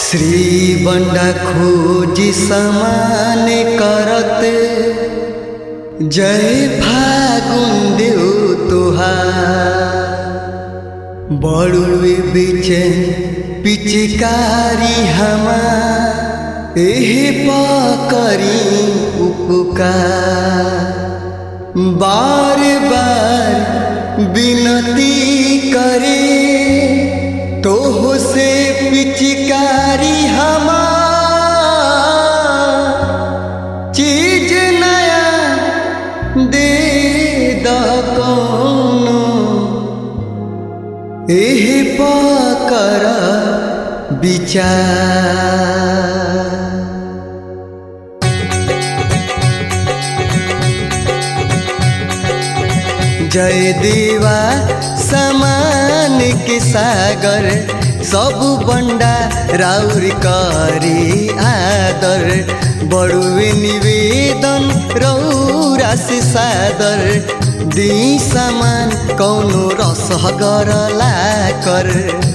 श्री बंडा खोजी समान करत जय फागुन देव तुहार बड़ुए बीचे पिचकारी हमार एहे पकरी उपकार बार बार विनती करे तोह से पिचकारी हमार चीज नया दे द कोनो एहे पकर विचार जय देवा समान के सागर सब बंडा राउर करी आदर बड़ुए निवेदन रौरा से सादर दी समान कौनो रस गरला कर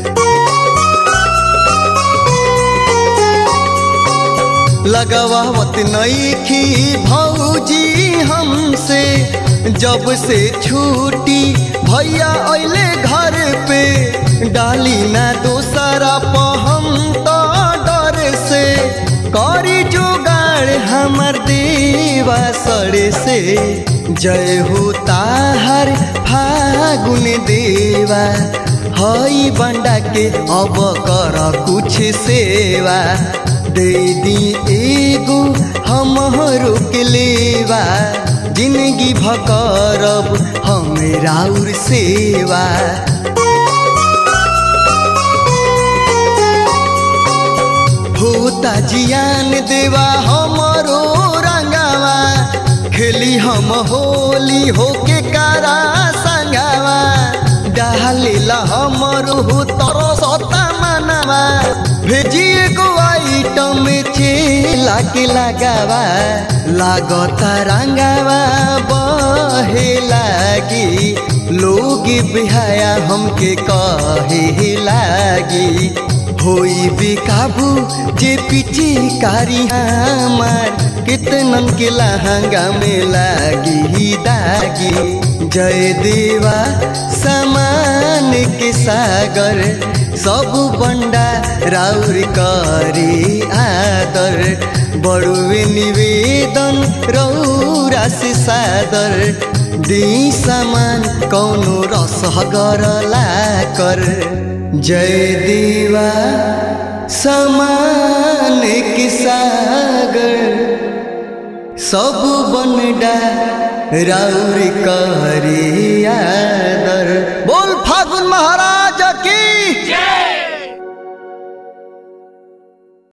लगावत नईखी भौजी हमसे जब से छूटी भैया अले घर पे डाली ना दोसरा पहम तो डर से करी जुगाड़ हमर देवा सड़े से जय हो ताहर फागुन देवा हई बंडा के अब कर कुछ सेवा दे दी एगो हम रोक लेवा जिंदगी भकरब हम राउर सेवा होता जियान देवा हमरो रंगावा खेली हम होली होके कारा संगावा डालेला हमरो तरसता मनवा भेजिए गो आइटम चेला के लगावा लागता रंगावा बहे लागी लोग बिहाया हमके कहे लागी होई बेकाबू जे पीछे कारी हमार कितनन के लहंगा में लागी दागी जय देवा समान के सागर सब बंडा राउर करी आदर बड़ुए निवेदन रौरा से सादर दी समान कौनो रस गरला कर जय देवा समान के सागर सब बनडा राउर करी आदर बोल फागुन महाराज